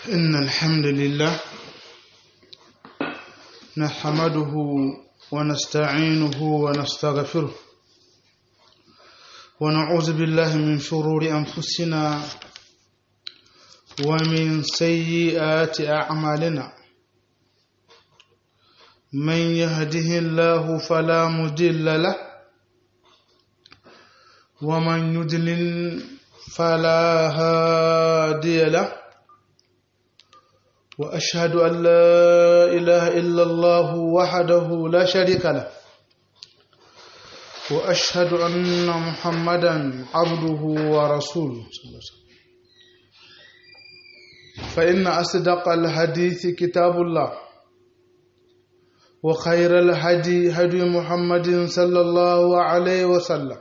إن الحمد لله نحمده ونستعينه ونستغفره ونعوذ بالله من شرور أنفسنا ومن سيئات أعمالنا من يهده الله فلا مضل له ومن يضلل فلا هادي له واشهد ان لا اله الا الله وحده لا شريك له واشهد ان محمدا عبده ورسوله صلى الله عليه وسلم فان اصدق الحديث كتاب الله وخير الهدي هدي محمد صلى الله عليه وسلم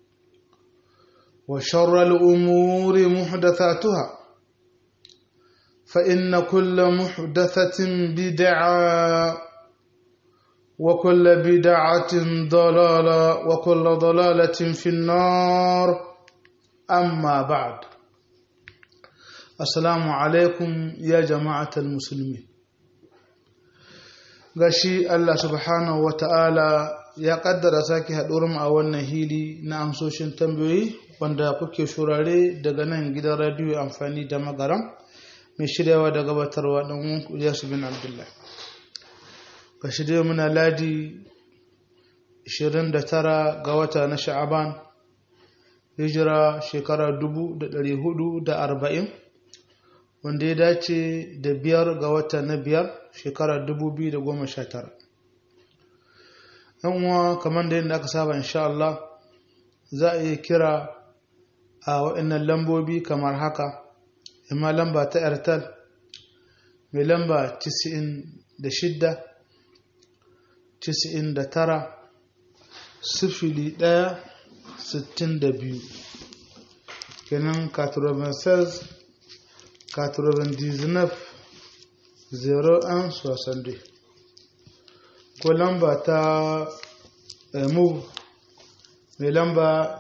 وشر الامور محدثاتها فإن كل محدثة بدعة وكل بدعة ضلالة وكل ضلالة في النار أما بعد السلام عليكم يا جماعة المسلمين gashi Allah subhanahu wa ta'ala ya kaddara sake haɗurin a wannan hili na amsoshin tambayoyi wanda kuke shurare daga nan gidan radiyo amfani da magaram mai shiryawa da gabatarwa ɗan Ilyasu bin Abdullah. Ga shirya muna ladi 29 ga wata na sha'aban, hijira shekara 440 wanda ya dace da biyar ga wata na biyar shekara 2019. uwa kamar da yadda aka saba insha Allah za a iya kira a waɗannan lambobi kamar haka. imma lamba ta airtel mai lamba 96 99 sifili ɗaya sittin da biyu kenan 96 99 01 62 ko lamba ta move mai lamba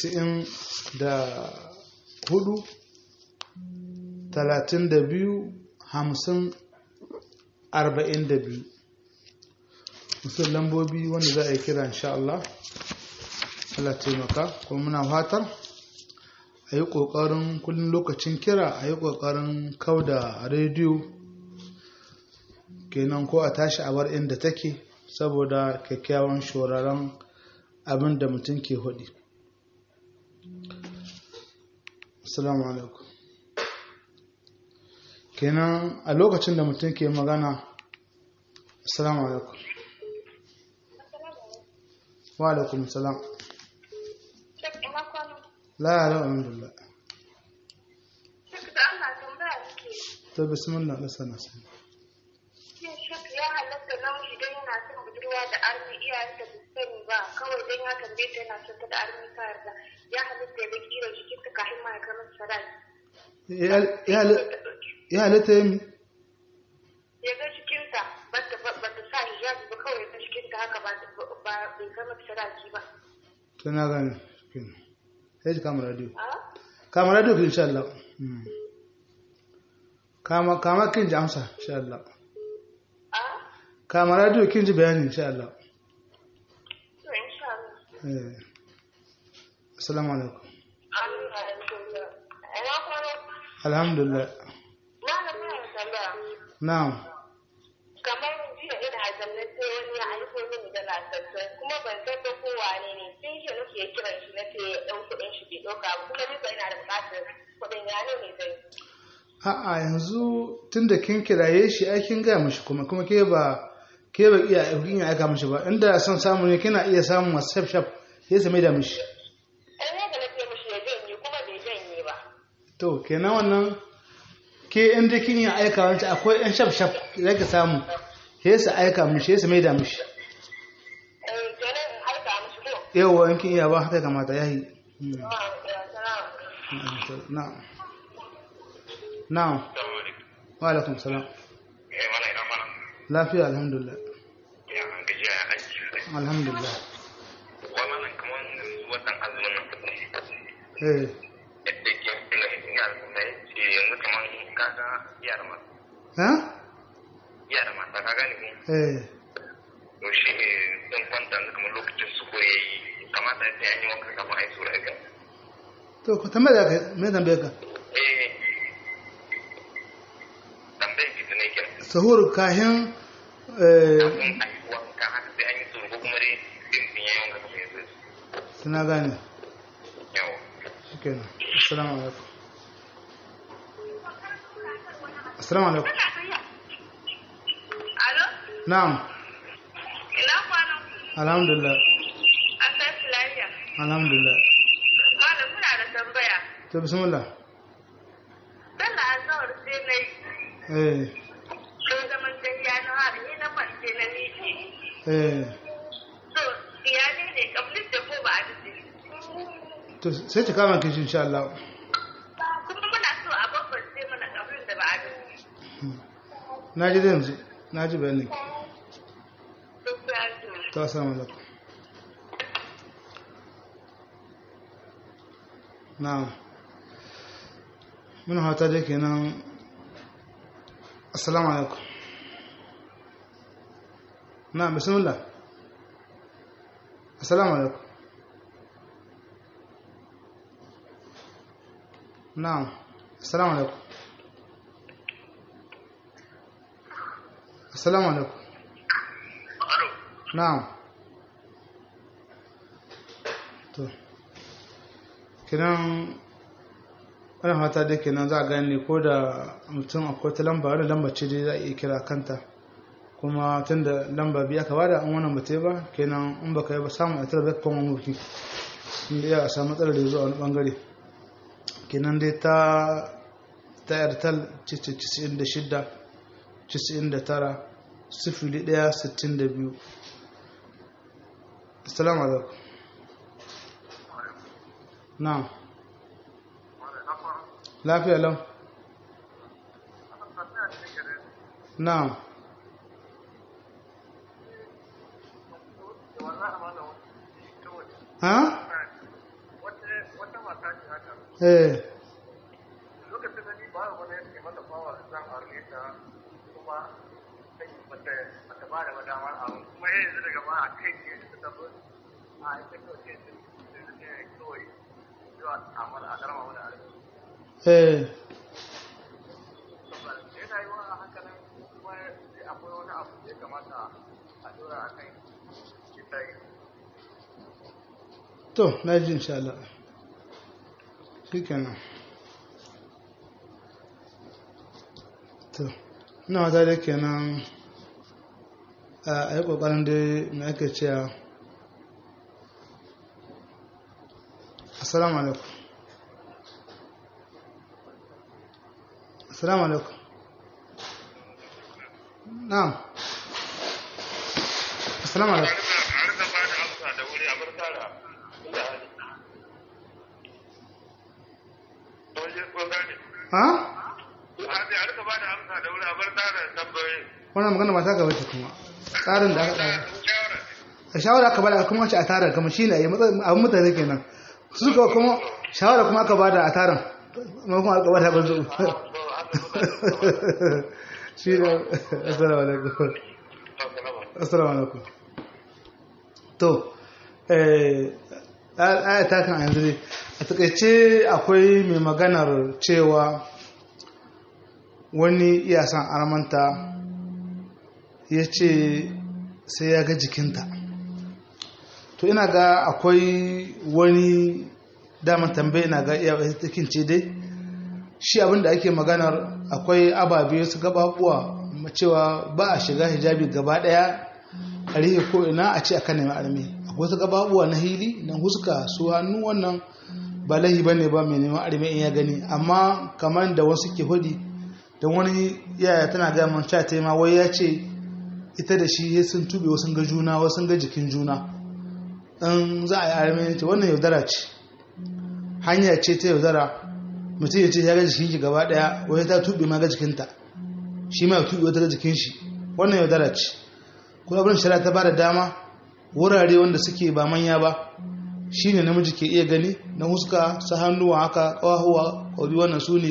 94 talatin da biyu hamsin arba'in da biyu musul lambobi wanda za a yi kira insha Allah Allah taimaka kuma muna fatar a yi ƙoƙarin kullum lokacin kira a yi ƙoƙarin kauda rediyo kenan ko a tashi a bar inda take saboda kyakkyawan shoraren abin da mutum ke hudi. Assalamu alaikum. kenan a lokacin da mutum ke magana assalamu alaikum wa alaikum salam la ya lau alhamdulillah to bismillah da sana sana ya halatta namiji don yana son budurwa da armi iyayen da sani ba kawai don ya tambaye ta yana son ta da armi ta yarda ya halatta ya ga kira jikin ta kafin ma ya kamar sadaki ya halitta yi ya ga cikinta ba ta sa hijabi ba kawai ga cikinta haka ba bai zama sadaki ba to na gane sai kama radio kama radio kin insha Allah kama kama kin ji amsa insha Allah kama radio kin ji bayani insha Allah to insha Allah eh assalamu alaikum alhamdulillah na'am kamar jiya ina zanne sai wani ya aiko mini da lasassu kuma ban san da ko wane ne sai shi nake kiran shi nake ya dau kuɗin shi bai ɗauka ba kuma duka ina da buƙatar kuɗin ya ne zai a'a yanzu tunda kin kiraye shi ai kin gaya mishi kuma kuma ke ba ke ba iya kin ya aika mishi ba inda son samu ne kina iya samun wasu shaf shaf sai su mai da mishi ai ne da nake mishi ya janye kuma bai janye ba to kenan wannan ke inda kin yi aika wancan akwai yan shaf shaf da ka samu sai su aika mishi sai su mai da mishi eh kenan in aika mishi ko yawa in kin iya ba haka kamata yayi na'am na'am wa alaikum salam lafiya alhamdulillah alhamdulillah wannan kamar watan azumin eh yadda ke ina ina na yace yanzu kamar kaga yara ma ha yara mata ka gane ko eh to shi ne sun kwanta yanzu kamar lokacin su ko yayi kamata ya an yi wanka kafin a yi sura ga to ku tambaya ka me tambaya ka eh tambayar ki ne ke sahur kahin eh kafin a yi wanka haka sai an yi sura ko kuma dai din din yayi wanka kafin ya zo suna gane yawa shikenan assalamu alaikum assalamu alaikum Alo? na'am Ina kwanan alhamdulillah an tashi lafiya. alhamdulillah Malam muna da tambaya. to bismillah Sallah azhar sai na yi. eh Sun zaman tafiya na har ni na kwance na miƙe. eh So, iyali ne kablis da ko ba a dace. to sai ki kama kishi insha Allah Kuma muna so a bambance mana kablis da ba a dace. na ji da yanzu na ji bayanin ki Duk ya ji. to assalamu alaikum na'am muna hata da kenan assalamu alaikum na'am bismillah assalamu alaikum na'am assalamu alaikum assalamu alaikum alo na'am to kiran wani hata da kenan za a gane ko da mutum akwai ta lamba wani lamba ce dai za a iya kira kanta kuma tun da lamba biya ka bada an wannan bata ba kenan in baka yi ba samun a tara kuma mulki inda ya samu matsalar da zuwa wani bangare kenan dai ta ta yartal 96 99 sifili ɗaya sittin da biyu assalamu alaikum na lafiya lau na ha eh lokacin da ni ba wani ya mata fawa zan aure ta kuma sai mata mata ba da damar aure kuma yanzu daga ba a kai ne ta tabbata a ita ko ce sai da ne kawai zuwa amara a garma wani aure eh saboda yana yi wa haka nan kuma sai akwai wani abu da ya kamata a dora a kai ita yi to na ji insha Allah shi kenan to ina wata da kenan a yi ƙoƙarin da mai ake cewa assalamu alaikum assalamu alaikum na'am assalamu alaikum a rika ba da amsa da wuri a bar tara inda hali to je ko gane ha a sai a rika ba da amsa da wuri a bar tara tambayoyi wannan magana ba ta gaba ta kuma tsarin da aka tsara shawara a shawara aka bada kuma wace a tarar kama shi ne a yi abin mutane kenan su suka kuma shawara kuma aka bada a tarar ma kuma aka bada gwanzo shi ne assalamu alaikum assalamu alaikum to eh aya ta kan yanzu ne a takaice akwai mai maganar cewa wani iya san armanta ya ce sai ya ga jikinta to ina ga akwai wani daman tambaye na ga iya takin ce dai shi abinda ake maganar akwai ababe su gababuwa cewa ba a shiga hijabi gaba daya a rihe ko ina a ce akan nemi armi akwai su gababuwa na hili na huska su hannu wannan ba lahi ba ne ba mai neman armi in ya gani amma kamar da wasu ke hudi da wani yaya tana gaya man ta ma wai ya ce ita da shi sun tube wasu ga juna wasu ga jikin juna in za a yi armi ce wannan yaudara ce hanya ce ta yaudara mutum ya ce ya ga jikin shi gaba daya wani ta tube ma ga jikinta shi ma ya tube wata ga jikin shi wannan yaudara ce kuma abin shari'a ta ba da dama wurare wanda suke ba manya ba shine namiji ke iya gani na huska su hannuwa haka kawahuwa kwabi wannan su ne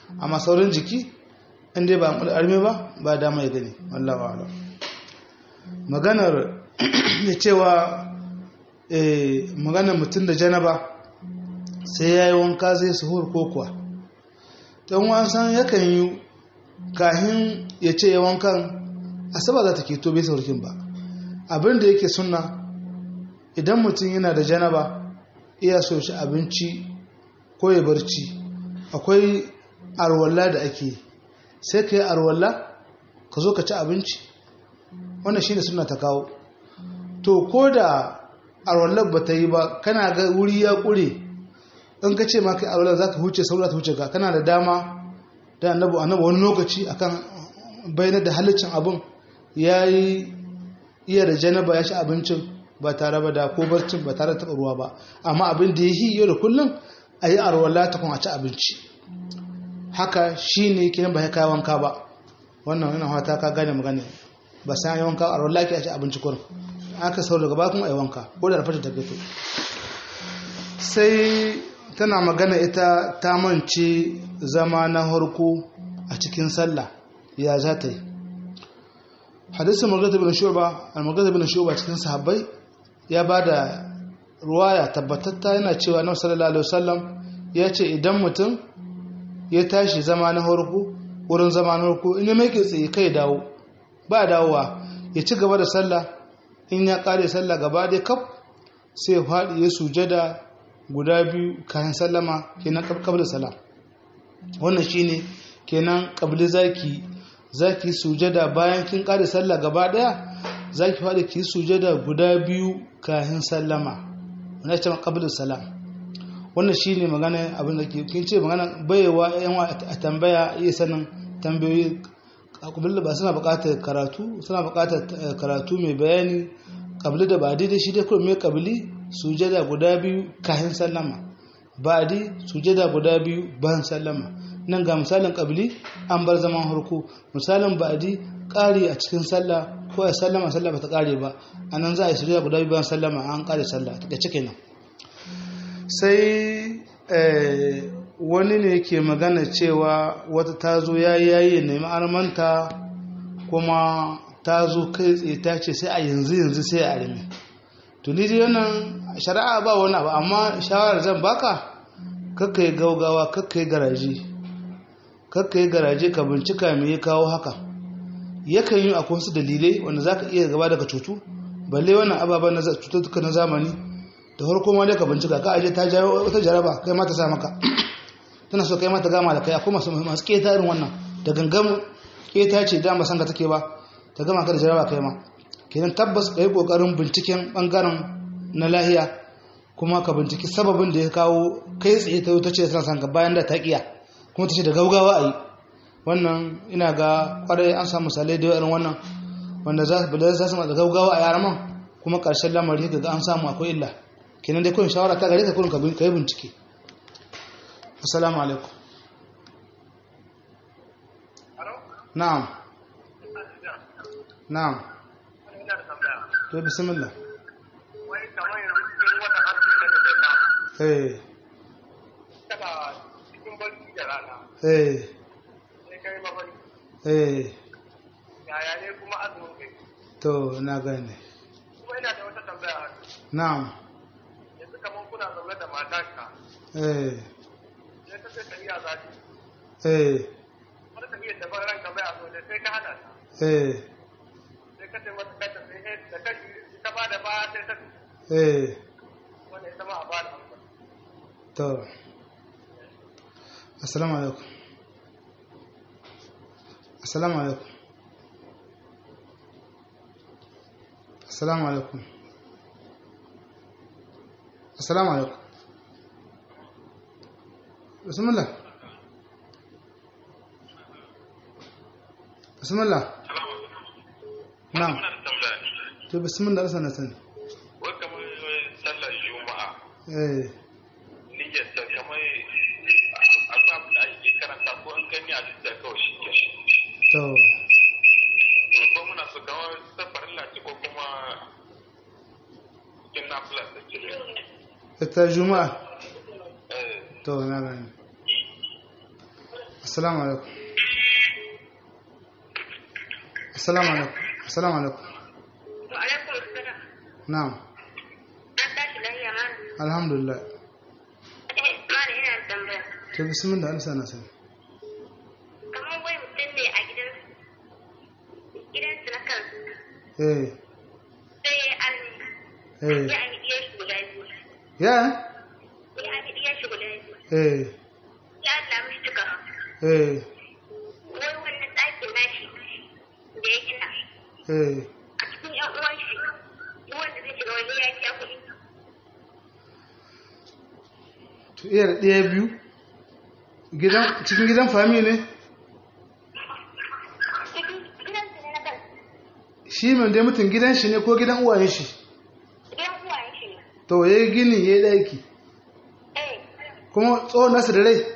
amma saurin jiki in dai ba arme ba ba dama ya gani wallahu a'lam maganar ya cewa eh maganar mutum da janaba sai yayi wanka zai suhur ko kuwa don wasan yakan yi kahin ya ce ya wankan asaba za ta keto bai saurkin ba abin da yake sunna idan mutum yana da janaba iya so shi abinci ko ya barci akwai arwalla da ake sai ka yi arwalla ka zo ka ci abinci wannan shi ne suna ta kawo to ko da arwallar ba ta yi ba kana ga wuri ya ƙure in ka ce maka arwallar za ka huce saura ta huce ka kana da dama da annabu annabu wani lokaci akan bayanar da halicin abin ya yi iya da janaba ya ci abincin ba tare ba da ko barcin ba tare da taɓa ruwa ba amma abin da ya yi yau da kullum a yi arwala ta kuma a ci abinci haka shi ne kiran ba ya kayi wanka ba wannan yana hata ka gane magana ba sai yi wanka arwala ke a ci abinci kurin aka sau daga bakun a yi wanka ko da rafata ta fito sai tana magana ita ta mance zama na harko a cikin sallah ya za ta yi hadisin magana bin shuba al-magana bin shuba cikin sahabbai ya ba da ruwaya tabbatatta yana cewa na sallallahu alaihi wasallam ya ce idan mutum ya tashi zama na harko wurin zama na harko in ya mai tsaye kai dawo ba dawowa ya ci gaba da sallah in ya kare sallah gaba dai kaf sai ya faɗi ya sujada guda biyu kayan sallama kenan kabla salam wannan shine kenan kabli zaki zaki sujada bayan kin kare sallah gaba daya zaki faɗi ki sujada guda biyu kayan sallama wannan ce kabla salam wannan shine magana abin da ke kin ce magana bayewa yan a tambaya iya sanin tambayoyi kabila ba suna buƙatar karatu suna buƙatar karatu mai bayani kabili da ba daidai shi dai kuma mai kabili sujada guda biyu kayan sallama ba'di sujada guda biyu bayan sallama nan ga misalin kabili an bar zaman harko misalin ba'di ƙari a cikin sallah ko a sallama sallah ba ta ƙare ba a nan za a yi sujada guda biyu bayan sallama an ƙare sallah da cike nan sai wani ne ke magana cewa wata ta zo yayi yayi nemi armanta kuma ta zo kai tsaye ta ce sai a yanzu yanzu sai a armi to ni dai wannan shari'a ba wani abu amma shawarar zan baka kakka yi gaugawa kakka yi garaje kakka yi garaje ka bincika me ya kawo haka yakan yi akwai wasu dalilai wanda za ka iya gaba daga cutu balle wannan ababen na cututtuka na zamani da farko ma dai ka bincika ka aje ta jawo wata jaraba kai ma ta sa maka tana so kai ma ta gama da kai akwai masu masu keta irin wannan da gangan keta ce dama san ka take ba ta gama ka da jaraba kai ma kenan tabbas ka yi kokarin binciken bangaren na lahiya kuma ka binciki sababin da ya kawo kai tsaye ta ta ce tana san ka bayan da ta kiya kuma ta ce da gaugawa a yi wannan ina ga kwarai an samu misalai da irin wannan wanda za su da gaugawa a yaran man kuma karshen lamari ga an samu akwai illa kenan dai kun shawara ta gare ka kurin ka yi bincike assalamu alaikum na'am na'am to bismillah wai kamar yanzu cikin wata harsu da da zai ba eh kada cikin barci da rana eh sai kai mafarki eh yaya ne kuma azumin kai to na gane kuma ina da wata tambaya na'am yanzu kamar kuna zaune da matarka eh sai ta ce tafiya za ta eh wani tafiya da ban ranka bai a so da sai ka hana ta eh sai ka ce mata kanta sai sai da kashi ta ba da baya sai ta eh wanda ita ma a ba da amsa to assalamu alaikum assalamu alaikum assalamu alaikum assalamu alaikum bismillah bismillah na'am to bismillah rasa na sani wai kamar sallar juma'a eh niyyar ta kamar akwai abin da ake karanta ko an gani a lissa kawai shi ke to ko muna so kamar safarin lati ko kuma cikin nafila da ke ita juma'a eh to na gani assalamu alaikum assalamu alaikum assalamu alaikum Wa alaikum assalam. na'am An tashi lafiya ma. alhamdulillah Eh, mana ina da tambaya. to bismillah an sana sani Kamar wai mutum ne a gidan gidansu na kansu eh sai ya arni eh ya an iya shi guda biyu. ya Ya an iya shi guda biyu. eh Ya Allah mishi cika. eh Wai wannan ɗakin nashi da ya gina eh a cikin ƴan uwan shi duk wanda zai shiga wani ya kiya kuɗi. to iya da ɗaya biyu gidan cikin gidan fami ne Cikin gidansu ne na kansu. shi mai dai mutum gidan shi ne ko gidan uwayen shi Gidan uwayen shi ne. to ya yi gini ya yi ɗaki Eh, kuma tsohon nasu da rai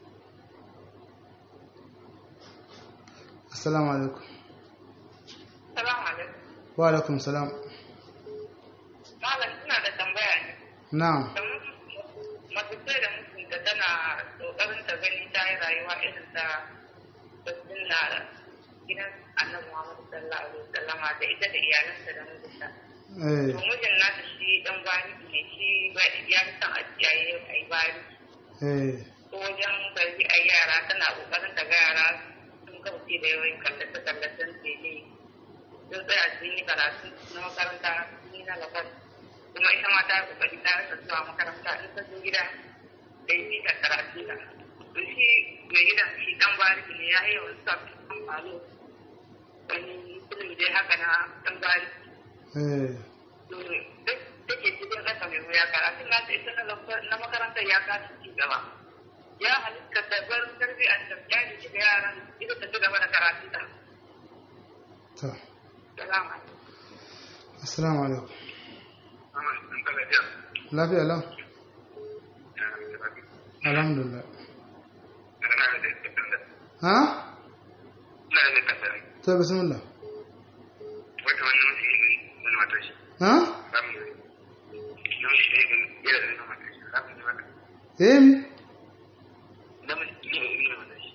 assalamu alaikum salamu alaikum. wa alaikum salam Malam ina da tambaya ne. na'am mace ce da mutunta tana kokarin ta gani ta yi rayuwa irin ta da sunna gidan annabi Muhammad sallallahu alaihi wasallam da ita da iyalansa da mijinta. eh To mijin nata shi dan bani ne shi ba ya san a kiyaye a yi bani. eh Ko wajen bari a yara tana kokarin ta ga yara sun kauce da yawan kallace kallacen tele. Sun tsaya sun yi karatu na makaranta sun yi na labar. kuma ita ma ta kokari ta rasa zuwa makaranta in ta zo gida da yi da karatu da to shi mai gidan shi dan bariki ne ya yi yawan sa amfani wani film dai haka na dan bariki eh to duk take cikin ƙasa mai wuya karatu na ta ita na makarantar ya kasa ci gaba ya halitta da bar tarbiyyar da jari da yaran ita ta ci gaba da karatu da to salama assalamu alaikum Amma sun kala jiya. lafiya lau Ya, ya rabi. alhamdulillah Ina da da tambaya. ha Ina da tambaya. to bismillah Wata wani mutum ne wani matar shi. ha Samu ne. Namiji ne ga yana da wani matar shi. Samu ne wata. eh mi Namiji ne ga wani matar shi.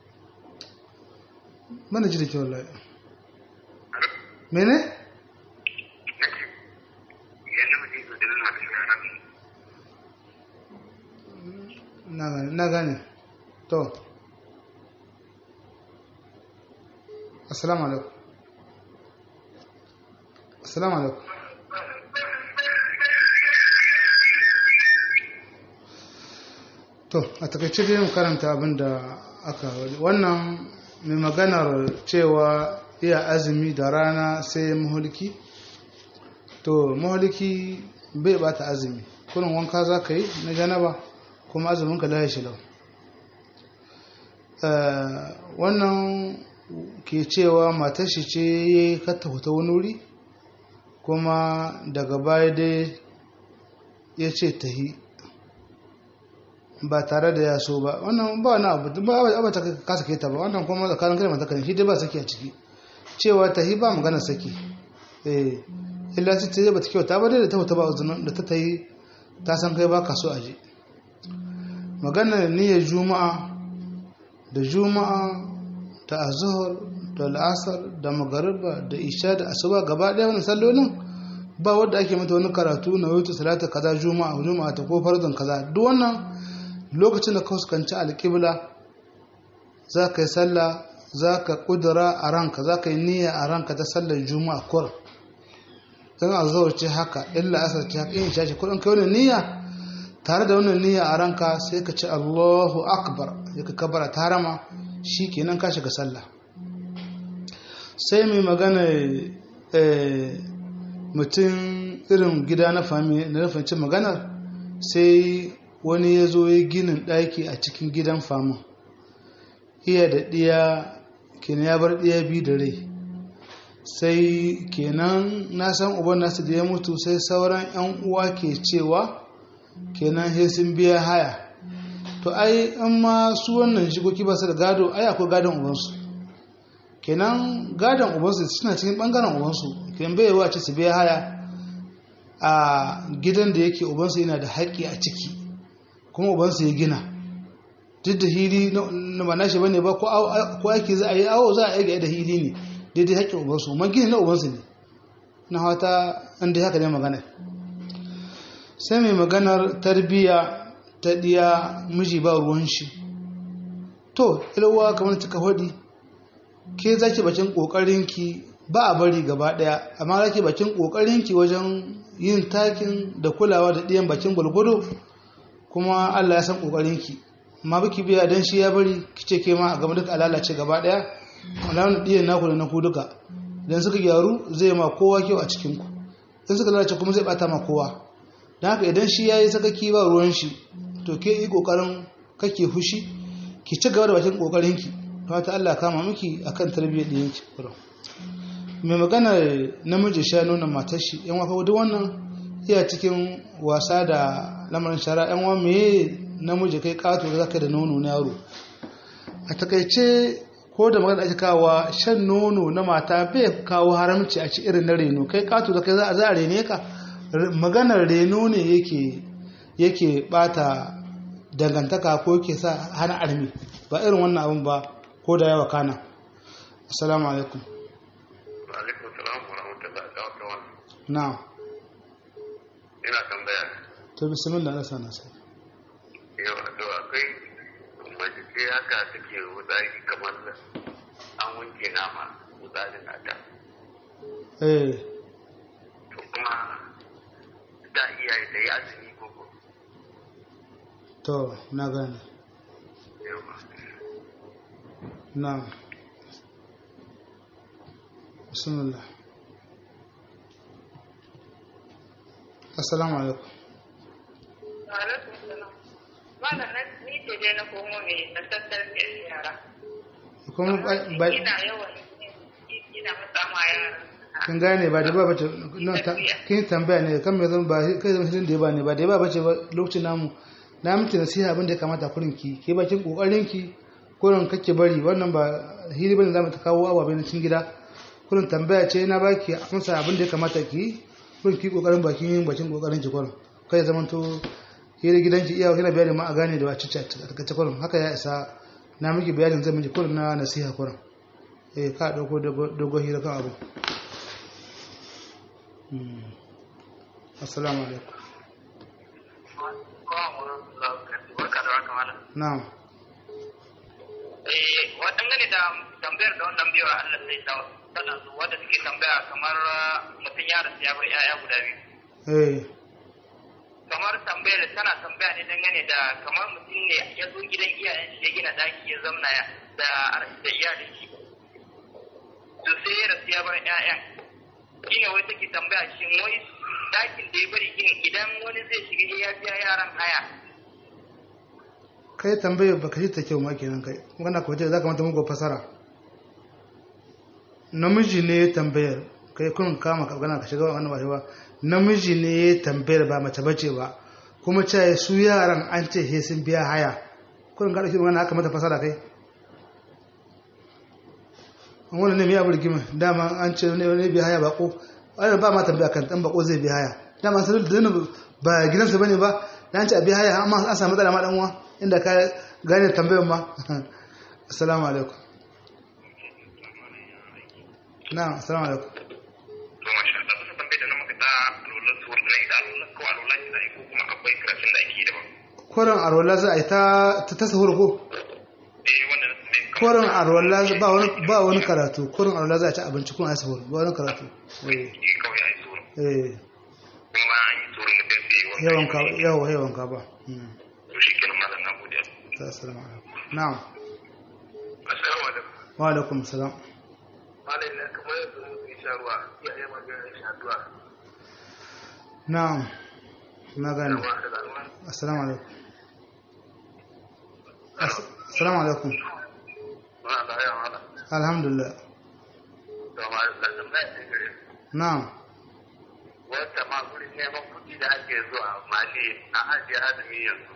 mana ji da kyau wallahi Alo? mene Nake. Ya namiji ne ga wani matar shi. Samu ne. na gane na gane to assalamu alaikum assalamu alaikum to a takaice dai mu karanta abin da aka wannan mai maganar cewa iya azumi da rana sai mahulki to mahulki bai bata azumi kurin wanka za ka yi na janaba kuma azumin ka laye shi lau Eh, wannan ke cewa matar shi ce ya yi kata huta wani wuri kuma daga baya dai ya ce ta yi ba tare da ya so ba wannan ba wani abu ba abu ta kasa kai ta ba wannan kuma tsakanin kai da mata kan shi dai ba saki a ciki cewa ta yi ba magana saki eh illa sai ta yi ba ta kyauta ba dai da ta huta ba uzunin da ta ta yi ta san kai ba ka so a je maganar niyyar juma'a da juma'a da azhar da al'asar da magariba da isha da asuba gaba ɗaya wani sallolin ba wadda ake mata wani karatu na wuce salata kaza juma'a juma'a ta ko farzan kaza duk wannan lokacin da ka fuskanci alƙibla za ka yi sallah za ka ƙudura a ranka za ka yi niyya a ranka ta sallar juma'a kur don azhar ce haka illa asar ce haka in isha ce kuɗin kai wani niyya tare da wannan niyya a ranka sai ka ce Allahu akbar ya ka kabara tarama shi kenan ka shiga sallah sai mai magana eh, mutum irin gida na fami na nufancin maganar sai wani ya zo ya ginin ɗaki a cikin gidan famin iya da ɗiya kenan ya bar ɗiya biyu da rai sai kenan na san uban nasu da ya mutu sai sauran 'yan uwa ke cewa kenan sai sun biya haya to ai in ma su wannan shigoki ba su da gado ai akwai gadon ubansu kenan gadon ubansu suna cikin bangaren ubansu kenan bai yawa ce su biya haya a gidan da yake ubansu yana da haƙƙi a ciki kuma ubansu ya gina duk da hili na ba nashi bane ba ko aiki za a yi awo za a yi da hili ne daidai haƙƙin ubansu man gini na ubansu ne na hata inda haka ne magana sai mai maganar tarbiyya ta ɗiya miji ba ruwan shi to ilwa kamar cika hudi ke zaki bakin ƙoƙarinki ba a bari gaba ɗaya amma zaki bakin ƙoƙarinki wajen yin takin da kulawa da ɗiyan bakin gwalgwado kuma allah ya san ƙoƙarinki amma biki biya don shi ya bari kice ke ma a gaba duka lalace gaba ɗaya alamun ɗiyan naku da naku duka idan suka gyaru zai ma kowa kyau a cikinku in suka lalace kuma zai bata ma kowa don haka idan shi ya yi sakaki ba ruwan shi to ke yi ƙoƙarin kake fushi ki ci gaba da bakin ƙoƙarinki ta ta Allah kama miki akan tarbiyyar ɗiyanki kurum mai magana namiji sha nuna matar shi yan wafa duk wannan iya cikin wasa da lamarin shara yan wa me namiji kai kato da zaka da nono na yaro a takaice ko da magana ake kawo shan nono na mata bai kawo haramci a ci irin na reno kai kato da kai za a za a rene ka maganar reno ne yake yake bata dangantaka ko yake sa hana armi ba irin wannan abin ba ko da yawa kana assalamu alaikum alaikum salam wa rahmatullahi wa barakatuh na'am ina tambaya to bismillah na sana sai yau to akwai mace ce haka take wuzari kamar an wanke nama wuzarin nata eh to kuma da iyaye da ya azumi koko to na gane yawa na'am bismillah assalamu alaikum Alaikum salam. Malam na ni ce dai na komo ne na tattar da yara. kuma ba- ba- Ina yawan ina matsa ma yara. kin gane ba da ba bace nan ta kin tambaya ne kan me zan ba kai zan shirin da ba ne ba da ba bace ba lokacin namu na miki nasiha abin da ya kamata kurin ki ke bakin kokarin ki kurin kake bari wannan ba hili bane zamu ta kawo ababai na cikin gida kurin tambaya ce na baki amsa abin da ya kamata ki kurin ki kokarin bakin yin bakin kokarin ki kurin kai zaman to hili gidanki iya kina bayani ma a gane da wacce a takaice kurin haka ya isa na miki bayanin zan miki kurin na nasiha kurin eh ka dauko dogo hira kan abu Hmm. assalamu alaikum barka da haka malam na'am eh waɗanda da tambayar da wannan biyar Allah sai ta tana su wanda suke tambaya kamar mutum ya rasu ya bar 'ya'ya guda biyu eh kamar tambayar tana tambaya ne dangane da kamar mutum ne ya zo gidan iyayen shi ya gina daki ya zamna ya da da iyalin shi to sai ya rasu ya bar 'ya'yan shine wai take tambaya shin wai dakin da ya bari gini idan wani zai shiga ya biya yaran haya kai tambayar baka ji ta kyau ma kenan kai magana ko ce za ka mata muku fasara namiji ne ya tambayar kai kun kama ka magana ka shiga wannan ba shi ba namiji ne ya tambayar ba mace bace ba kuma ce su yaran an ce he sun biya haya kun ga dauki magana haka mata fasara kai an wannan ne mai abu rigima dama an ce ne ne biya haya bako ai ba ma tambaya kan dan bako zai biya haya dama sai da ba gidansa bane ba dan ce a biya haya amma an samu matsala ma dan uwa inda ka gane tambayar ma assalamu alaikum na'am assalamu alaikum to masha Allah kusa tambayar da na maka ta alwalar suwar da ita alwalar ko alwalar ki zai ko kuma akwai karatun da ake yi daban koren arwala za a yi ta ta sahur ko eh wanda na tambaye kamar koren arwala ba wani ba wani karatu koren arwala za a ci abinci kuma a yi sahur ba wani karatu eh eh kawai ai suwar eh kuma bayan an yi suwar mutum sai ya wanka yawan ka yawa yawan ka ba mm. to shi kenan malam na gode ta assalamu alaikum na'am assalamu alaikum wa alaikum salam malam ne kamar yadda mutum ya sha ruwa ya yi magana ya sha ruwa na'am na gane ruwa da ruwa assalamu alaikum As- assalamu alaikum ba da yawa malam alhamdulillah to malam da tambaya ce gare na'am wata ma gurin neman kuɗi da ake zuwa mali a ajiye azumi yanzu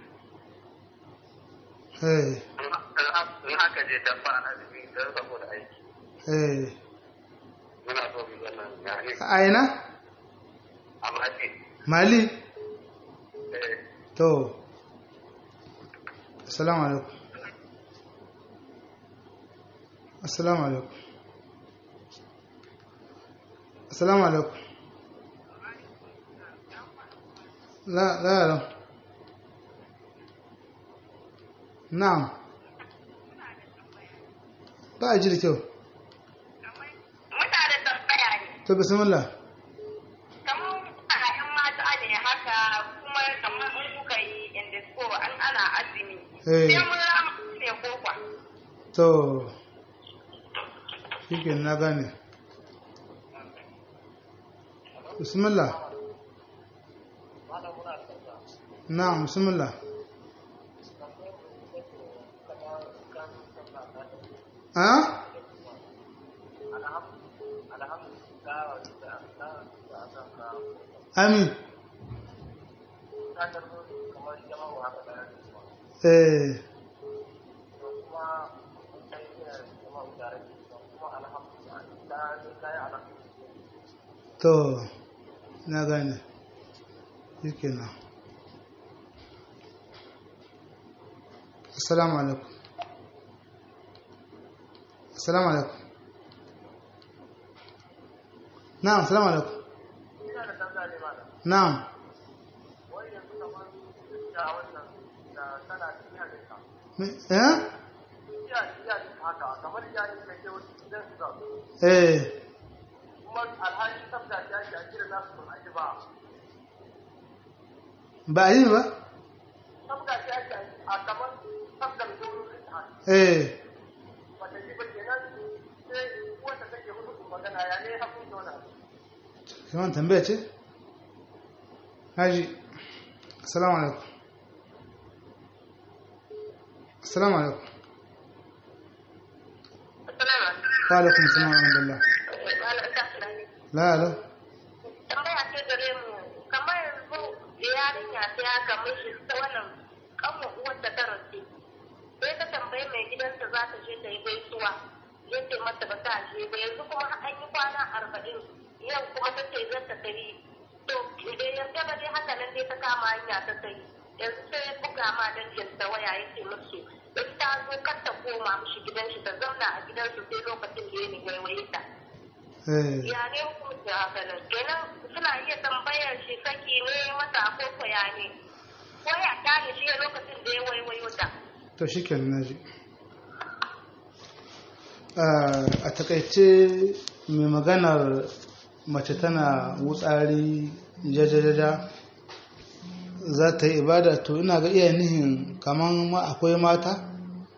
eh in haka je dan ba azumi don saboda aiki eh muna so mu zama ya ne a aina a mali mali eh to assalamu alaikum assalamu alaikum assalamu alaikum la la la na'am ba a ji da kyau Muna da tambaya ne. to bismillah Kamar a ‘yan mata ne haka kuma kamar in kuka yi indisko an ana azumi. Eh. Sai mun rama ne ko kwa. to shi na gane bismillah na'am bismillah ha amin eh to na gane shi kenan assalamu alaikum assalamu alaikum na'am assalamu alaikum na'am Me- eh eh ba a yi ba eh kaman tambaya ce haji assalamu alaikum assalamu alaikum wa alaikum assalam wa rahmatullah la la Tambaya ce gare mu kamar yanzu yarinya ta ya kamar shi ta wannan kanwa uwarta ta rasu. Sai ta tambayi mai gidanta za ta je ta yi gaisuwa. Ya ce mata ba ta je ba yanzu kuma an yi kwana arba'in yau kuma ta ce zan ta tafi. To idan yarda ba dai haka nan dai ta kama hanya ta tafi. Yanzu sai ya buga ma danginta waya ya ce musu in ta zo kar ta koma mishi gidan shi ta zauna a gidansu sai lokacin da ya ni waiwaye ta. eh ya ne hukunci haka nan kenan suna iya tambayar shi saki ne mata ko koya ne ko ya gane shi a lokacin da ya waiwayo ta to shi kenan na ji a takaice mai maganar mace tana wutsari jajajaja za ta yi ibada to ina ga iya nihin kamar ma akwai mata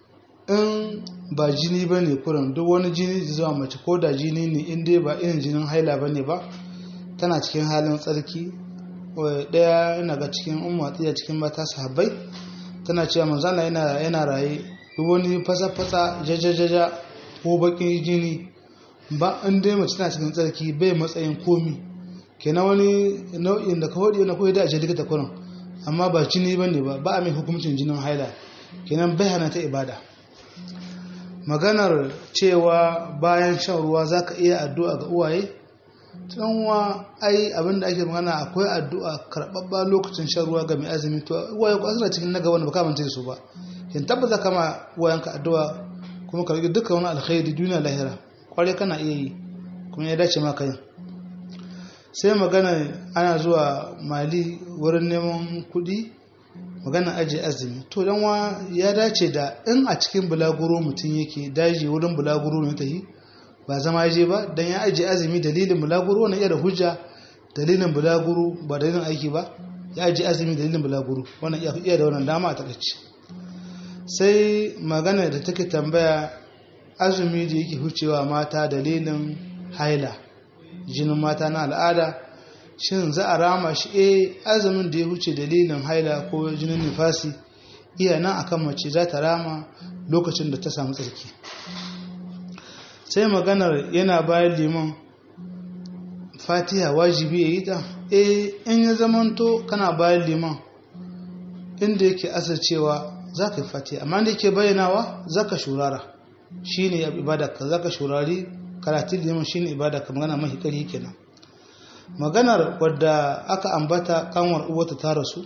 in ba jini ba ne kurin duk wani jini da zuwa mace ko da jini ne in dai ba irin jinin haila ba ne ba tana cikin halin tsarki ɗaya yana ga cikin umma tsiya cikin mata sahabbai tana cewa manzana yana yana raye duk wani fasa-fasa jajajaja ko bakin jini ba in dai mace tana cikin tsarki bai matsayin komi kenan wani nau'in da ka faɗi na koyi da a likita kurin amma ba jini ba ne ba ba a mai hukuncin jinin haila kenan bai hana ta ibada maganar cewa bayan shan ruwa za ka iya addu'a ga uwaye tunwa ai abinda ake magana akwai addu'a karɓaɓɓa lokacin shan ruwa ga mai azumi to uwaye ko suna cikin naga wanda baka manta su ba kin tabbata kama uwayenka addu'a kuma ka rage dukkan wani alkhairi duniya lahira kware kana iya yi kuma ya dace maka yin sai magana ana zuwa mali wurin neman kuɗi magana ajiye azumi to dan wa ya dace da in a cikin bulaguro mutum yake daji wurin bulaguro ne ta yi ba zama je ba dan ya ajiye azumi dalilin bulaguro wannan iya da hujja dalilin bulaguro ba dalilin aiki ba ya ajiye azumi dalilin bulaguro wannan iya da wannan dama a takaice sai magana da take tambaya azumi da yake hucewa mata dalilin haila jinin mata na al'ada shin za a rama shi eh azumin da ya huce dalilin haila ko jinin nifasi iya nan akan mace za ta rama lokacin da ta samu tsarki sai maganar yana bayan liman fatiha wajibi ya yi ta eh in ya zamanto kana bayan liman inda yake asircewa za ka yi fatiha amma da yake bayyanawa za ka shurara shi ne ibadaka za ka shurari karatun liman shi ne ibadaka magana mahi ƙarfi kenan maganar wadda aka ambata kanwar uwata ta rasu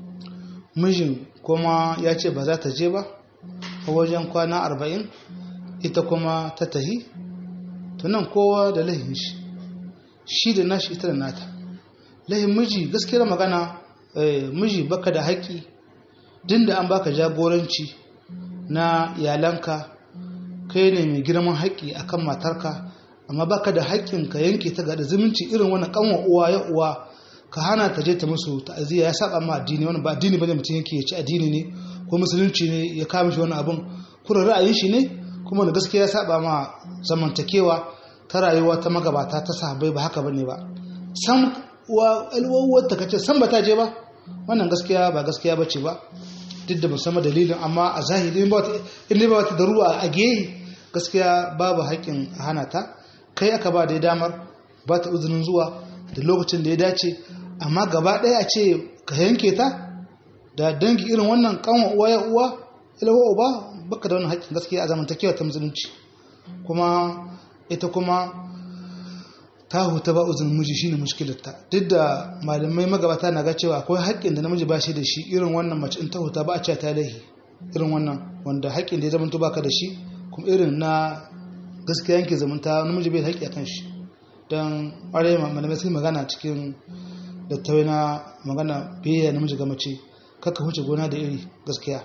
mijin kuma ya ce ba za ta je ba a wajen kwana arba'in ita kuma ta tahi to nan kowa da lahin shi shi da nashi ita da nata lahin miji gaskiyar magana miji baka da haƙƙi din da an baka jagoranci na iyalanka kai ne mai girman haƙƙi akan matarka amma baka da haƙƙin ka yanke ta ga da zumunci irin wannan kanwa uwa ya uwa ka hana ta je ta musu ta'aziyya ya saba ma addini wannan ba addini bane mutum yake ya ci addini ne ko musulunci ne ya kama shi wani abun kuma ra'ayin shi ne kuma da gaskiya ya saba ma zamantakewa ta rayuwa ta magabata ta sahabbai ba haka bane ba san wa alwawar ta kace san ba ta je ba wannan gaskiya ba gaskiya bace ba duk da musamman dalilin amma a zahiri in ba wata daruwa a gehe gaskiya babu haƙƙin a hana ta kai aka ba da damar ba ta uzinin zuwa da lokacin da ya dace amma gaba ɗaya a ce ka yanke ta da dangi irin wannan kanwa uwa ya uwa ilawa uba baka da wani haƙƙin gaskiya a zamantakewa ta musulunci kuma ita kuma ta huta ba uzun miji shine mushkilarta duk da malamai magabata na ga cewa akwai haƙƙin da namiji ba shi da shi irin wannan mace in ta huta ba a ce ta lahi irin wannan wanda haƙƙin da ya zama baka da shi kuma irin na gaskiya yanke zamanta namiji bai da haƙƙi akan shi don ƙwarai malamai sun magana cikin da na magana biyayya namiji ga mace kaka huce gona da iri gaskiya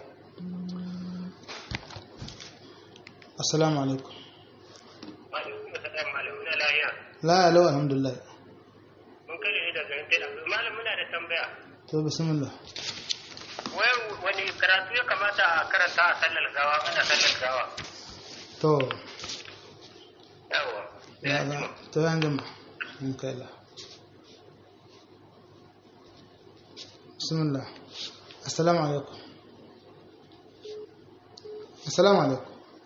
assalamu alaikum la ya lau alhamdulillah mun kare ne daga yankin malam muna da tambaya to bismillah wai wani karatu ya kamata a karanta a sallar gawa ana sallar gawa to yawa ya ga to yan jama in kai la bismillah assalamu alaikum assalamu alaikum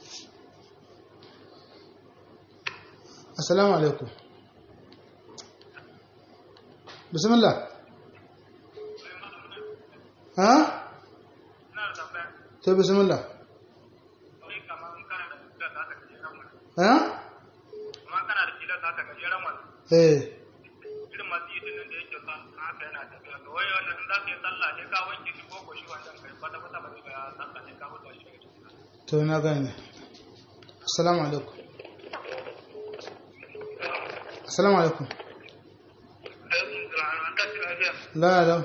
assalamu alaikum bismillah ha to bismillah ha eh irin masu yi dinin da yake son haka yana tafiya to wai wannan in za ka yi sallah ne ka wanke shi ko ko shi wannan kai kwata kwata ba zai ga sallah ne ka huta shi daga cikin to na gane assalamu alaikum assalamu alaikum la la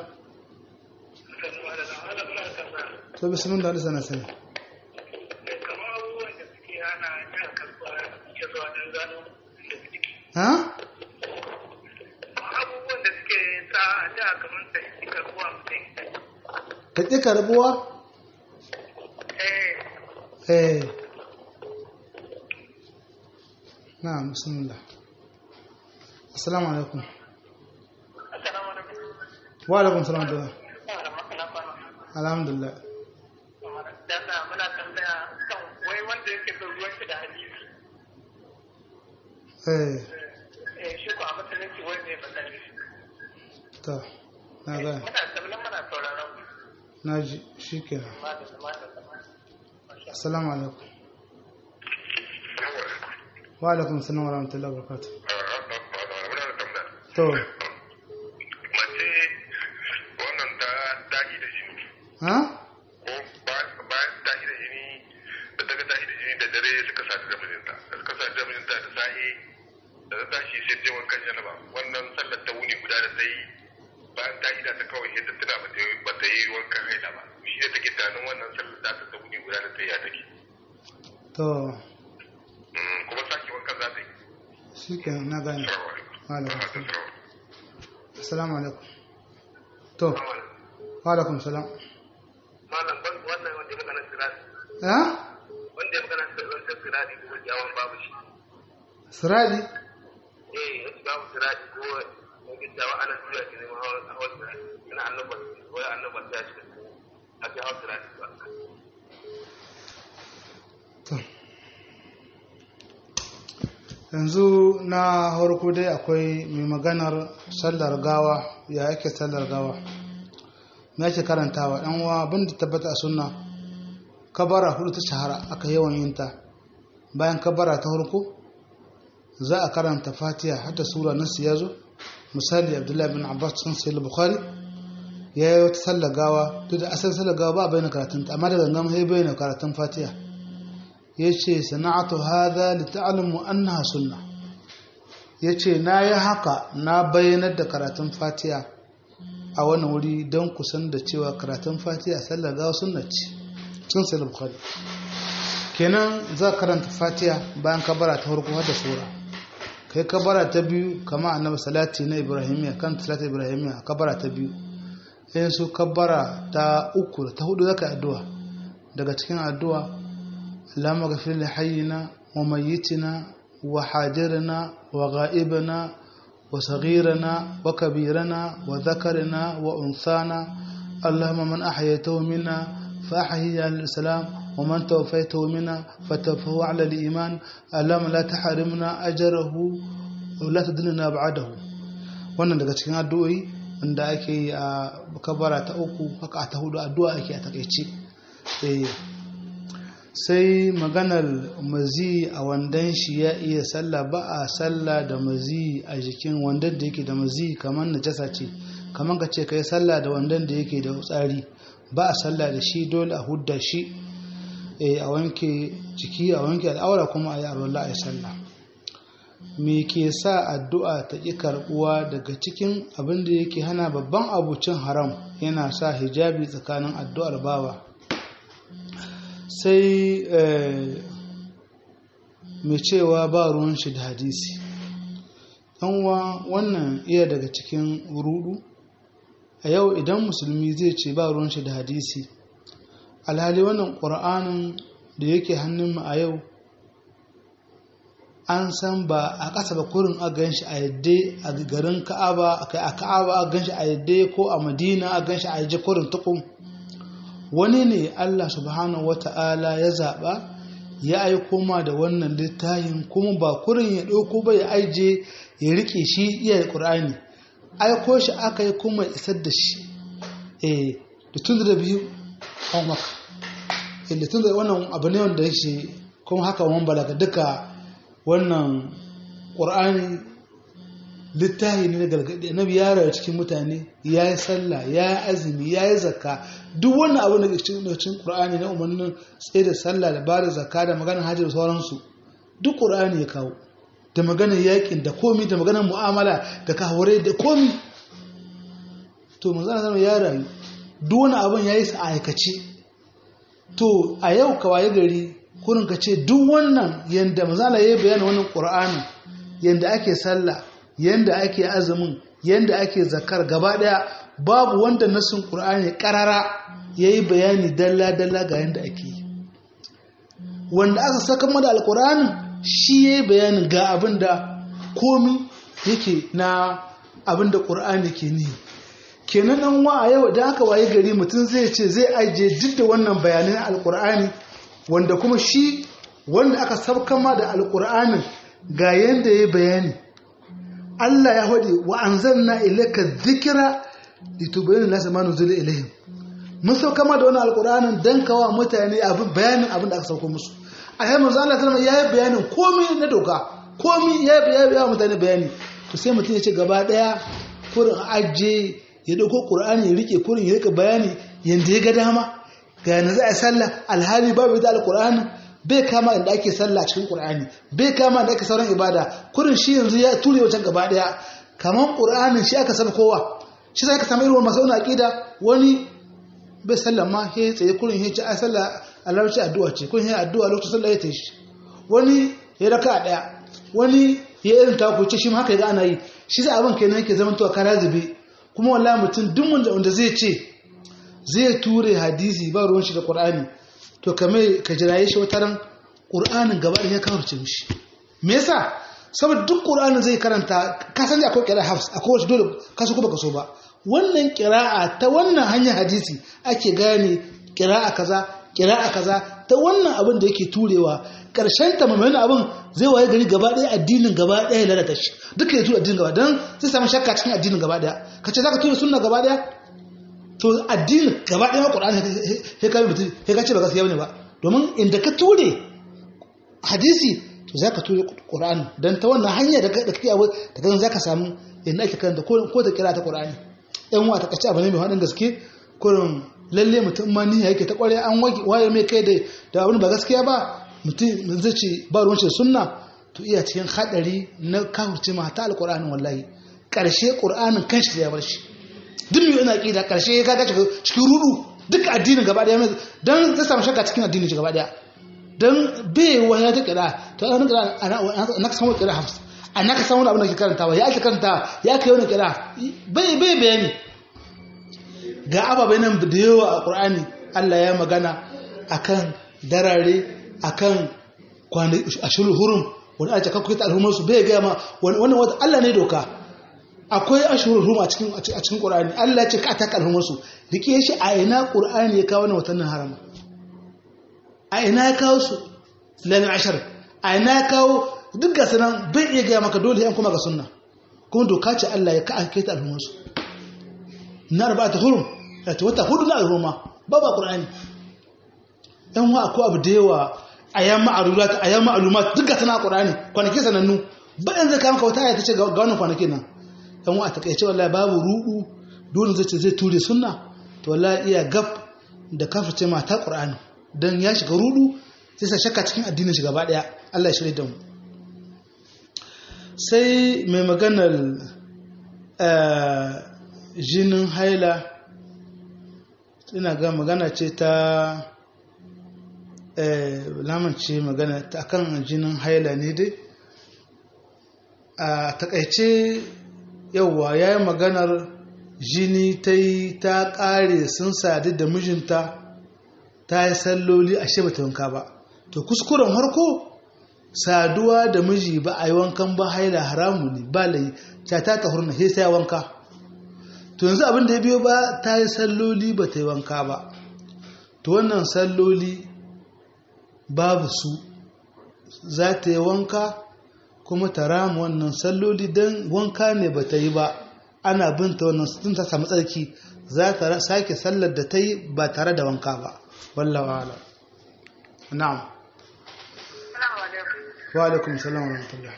to bismillah da sana sani kamar abubuwan da suke hana yin kasuwa ya zuwa don gano da suke ha abubuwan da suke sa a da kamar ta yi kasuwa mutum ka ƙi karbuwa eh eh na bismillah assalamu alaikum assalamu alaikum wa alaikum salam da alhamdulillah Dana muna tambaya kan wai wanda yake son ruwan shi da hadisi eh eh shi ko a musulunci wai ne matsayi to na gane muna tabbatar muna sauraron na ji shi kenan malam malam assalamu alaikum wa alaikum salam wa rahmatullahi wa barakatuh to mace wannan ta tashi da jini ha ko bayan tashi da jini da daga tashi da jini da dare suka sadu da mijinta da suka sadu da mijinta da sahi da ta tashi sai je wankan janaba wannan sallar ta wuni guda da ta yi bayan ta ida ta kawai yadda tana ba ta yi ba ta yi wankan haila ba shi ne take tunanin wannan sallar ta ta wuni guda da ta yi ya take to Mm, kuma sake wankan za ta yi shi kenan na gane salamu alaikum wa alaikum salam assalamu alaikum to wa alaikum salam malam ban wannan wanda ya magana sirati ha wanda ya magana sirati sirati ko jawon babu shi sirali eh yace babu sirati ko yake jawo ana tura shi ne ma hawa hawa sirati ina annabi wai annabi ya ce a ce hawa sirati ba to yanzu na harko dai akwai mai maganar sallar gawa ya ake sallar gawa me ake karantawa dan uwa abin da tabbata a sunna kabara hudu ta shahara aka yawan yin ta bayan kabara ta harko za a karanta fatiha hatta sura nasu ya zo misali abdullahi bin abbas cikin sahih bukhari ya yi wata sallar gawa duk da asalin sallar gawa ba a bayyana karatun ta amma da gangan sai bayyana karatun fatiha yace sana'atu hadha li ta'lamu annaha sunna yace na yi haka na bayyanar da karatun fatiha a wani wuri don kusan da cewa karatun fatiha sallar gawa sunna ce sun sai bukhari kenan za karanta fatiha bayan kabara ta farko har da sura kai kabara ta biyu kama annabi salati na ibrahimiya kan salati ibrahimiya kabara ta biyu sai su kabara ta uku ta hudu zaka addu'a daga cikin addu'a Allahumma ghafir li hayyina wa mayyitina wa hadirina wa ghaibina wa saghirina wa kabirina wa dhakarina wa unsana Allahumma man ahyaytahu minna fa ahyihi al-islam ومن توفيته منا فتوفه على الإيمان اللهم لا تحرمنا أجره ولا تدلنا بعده wannan daga cikin addu'o'i wanda ake yi a kabara ta uku haka ta hudu addu'a ake a takaice sai maganar mazi a wandan shi ya iya sallah ba a sallah da mazi a jikin wandan da yake da mazi kamar najasa ce kamar ka ce ka yi sallah da wandan da yake da tsari ba a sallah da shi dole a hudda shi a wanke jiki a wanke al'aura kuma a yi arwallah a yi sallah me ke sa addu'a ta ƙi karɓuwa daga cikin abin da yake hana babban abucin haram yana sa hijabi tsakanin addu'ar bawa sai mai cewa ba ruwan shi da hadisi ɗanwa wannan iya daga cikin rudu a yau idan musulmi zai ce ba ruwan shi da hadisi alhali wannan ƙura'anin da yake hannunmu a yau an san ba a ƙasa ba kurin a gan shi a yadda a garin ka'aba a ka'aba a gan shi a yadda ko a madina a gan shi a yadda kurin tukun wani ne allah subhanahu wa ta'ala ya zaɓa ya aiko ma da wannan littafin kuma ba kurin ya ɗauko ba ya aije ya riƙe shi iya ƙur'ani aiko shi aka yi kuma isar da shi eh da tun da biyu an maka inda tun da wannan abu ne wanda yake kuma haka wani balaga duka wannan ƙur'ani littahi ne na gargaɗi annabi ya rayu cikin mutane ya yi sallah ya yi azumi ya yi zakka duk wannan abu da ke cikin ƙur'ani na umarnin tsaye da sallah da bada zakka da maganar hajji da sauransu duk ƙur'ani ya kawo da maganar yakin da komi da maganar mu'amala da kahurai da komi to manzana zama ya rayu duk wani abin ya yi sa aikace to a yau kawai gari kurin ka ce duk wannan yadda mazala ya yi bayanin wannan ƙur'ani yadda ake sallah yadda ake azumin yadda ake zakar gaba ɗaya babu wanda nasin ƙur'ani ƙarara ya yi bayani dalla-dalla ga yadda ake yi wanda aka saka mada alƙur'anin shi ya yi bayanin ga abin da komi yake na abin da ƙur'ani ke ni kenan an wa a yau da aka waye gari mutum zai ce zai ajiye duk da wannan bayanan alkur'ani wanda kuma shi wanda aka sabkama da alkur'anin ga yadda ya bayani Allah ya haɗe wa an zanna ilaka zikira litubayin lasa ma nuzula ilayhim mun saukama da wannan alkur'anin dan kawa mutane abin bayanin abin da aka sauko musu a yayin manzo Allah sallama ya yi bayanin komai na doka komai ya yi mutane bayani to sai mutum ya ce gaba daya kurin ajiye ya dauko qur'ani ya rike kurin ya rika bayani yanda ya ga dama ga yana za a sallah alhali babu da alqur'ani bai kama inda ake sallah cikin qur'ani bai kama inda ake sauran ibada kurin shi yanzu ya ture wancan gaba daya kaman qur'anin shi aka san kowa shi sai ka samu irin masu wani aqida wani bai sallah ma he tsaye kurin he ci a sallah Allah ce addu'a ce kurin he addu'a lokacin sallah ya tayi shi wani ya raka daya wani ya irin taku ce shi ma haka ya ga ana yi shi sai abin kenan yake zama to kara zube kuma wallahi mutum duk wanda zai ce zai ture hadisi ba ruwan shi da qur'ani to kame ka jiraye shi wata ran qur'anin gaba da ya kawarce mishi me yasa saboda duk qur'anin zai karanta ka san akwai qira'a hafs akwai wasu dole ka so ko baka so ba wannan qira'a ta wannan hanyar hadisi ake gane qira'a kaza qira'a kaza ta wannan abin da yake turewa karshen ta mamayin abin zai waye gari gaba ɗaya addinin gaba ɗaya lalata shi duka ya tura addinin gaba don zai samu shakka cikin addinin gaba ɗaya ka ce za ka tura sunna gaba ɗaya to addinin gaba ɗaya maƙur'an ya kame mutum ya ka ce ba gaskiya ne ba domin inda ka ture hadisi to za ka ture ƙur'ani don ta wannan hanya da kake abu da kan za ka samu inda ake karanta ko ta kira ta ƙur'ani yan wa ta kace abu ne mai haɗin gaske kurin lalle mutum ma niyya yake ta ƙware an waye mai kai da abin ba gaskiya ba mutum zai ce ba ruwan shi da sunna to iya cikin hadari na kafirce ma ta alqur'ani wallahi karshe qur'anin kanshi ya bar shi duk mai yana ƙida ƙarshe ya kaga cikin rudu duk addinin gaba ɗaya don zai samu shakka cikin addinin gaba ɗaya don bai wani ta kira to ana kira na ka samu kira hafs a na ka samu abin da ke karantawa ya ake karantawa ya kai wani kira bai bai bayani ga ababai nan da yawa a ƙur'ani Allah ya magana akan darare akan kwanaki ashirul hurum wani ake kakkuta ta alhumarsu bai gaya ma wannan wata Allah ne doka akwai ashurul rum a cikin a cikin Qur'ani Allah ya ce ka taka alhumar su rike shi a ina Qur'ani ya kawo wannan watannin harama a ina ya kawo su lami ashar a ina ya kawo duk ga sanan bai iya gaya maka dole yan kuma ga sunna kuma doka ce Allah ya ka ake ta alhumar su na arba'ata hurum ta wata hudu na alhuma babu Qur'ani yan wa akwai abu da yawa ayan ma'alumat ayan ma'lumat duk ga sanan Qur'ani kwanaki sanannu ba yanzu ka maka wata aya ta ce ga wannan kwanakin nan dan wa takaice wallahi babu rudu dole zai ce zai ture sunna to wallahi iya gab da kafirce mata qur'ani dan ya shiga rudu sai sa shakka cikin addinin shi gaba daya Allah ya shirye da mu sai mai maganar jinin haila ina ga magana ce ta lamance magana ta kan jinin haila ne dai a takaice yauwa ya yi maganar jini ta yi ta ƙare sun sadu da mijinta ta yi salloli a shi bata wanka ba to kuskuren harko saduwa da miji ba a yi wankan ba haila haramu ne ba layi ta ta hurna sai sai wanka to yanzu abin da ya biyo ba ta yi salloli ba ta yi wanka ba to wannan salloli babu su za ta yi wanka kuma ta rama wannan salloli don wanka ne ba ta yi ba ana binta wannan sun ta samu tsarki za ta sake sallar da ta yi ba tare da wanka ba wallawa ala na'am wa alaikum salam wa rahmatullah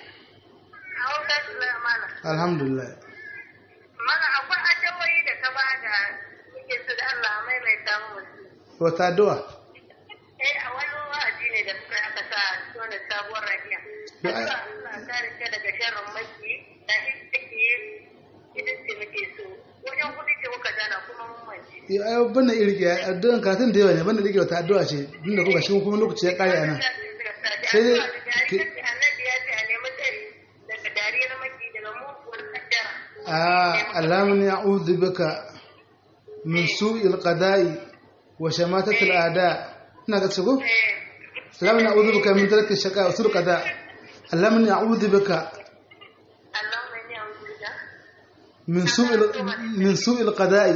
alhamdulillah mana akwai addawoyi da ka ba da muke su da Allah maimaita musu wata addu'a eh a wani wa'azi ne da suka aka sa tona sabuwar rabiya Allah kare ka daga sharrin maki da take idan ce muke so wajen kuɗi ce muka dana kuma mun mance ya ayo banda irge addu'an katin da yawa ne banda rike wata addu'a ce inda kuka shi kuma lokaci ya kare anan sai dai annabi ya ce a nemi tsari daga dariyar maki daga muguwar kaddara a alamun ya'udhu bika min su'il qada'i wa shamatatil a'da ina ga tsago alamun ya'udhu bika min tarki shaqa wa su'il qada alamun ya'udhu bika Allahumma inni a'udhu bika min su'il min su'il qada'i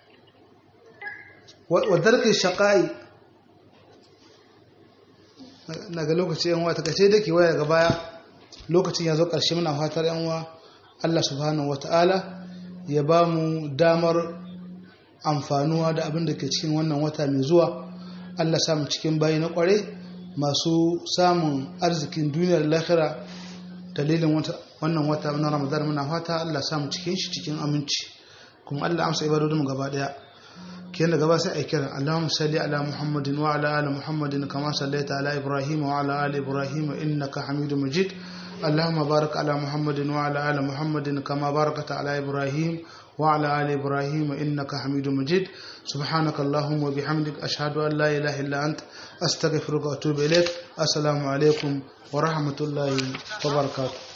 wa wa tarki shaqa'i na ga lokaci yan uwa ta kace dake waya daga baya lokacin ya zo karshe muna fatar yan uwa Allah subhanahu wata'ala ya ba mu damar amfanuwa da abin da ke cikin wannan wata mai zuwa Allah samu cikin bayi na kware masu samun arzikin duniyar lahira dalilin wannan wata na ramadan muna fata Allah samu cikin shi cikin aminci kuma Allah amsa ibadodin gaba daya kiyan da gaba sai a kira Allahumma salli ala Muhammadin wa ala ali Muhammadin kama sallaita ala Ibrahim wa ala ali Ibrahim innaka Hamidum Majid اللهم بارك على محمد وعلى آل محمد كما باركت على إبراهيم وعلى آل إبراهيم إنك حميد مجيد سبحانك اللهم وبحمدك أشهد أن لا إله إلا أنت أستغفرك وأتوب إليك السلام عليكم ورحمة الله وبركاته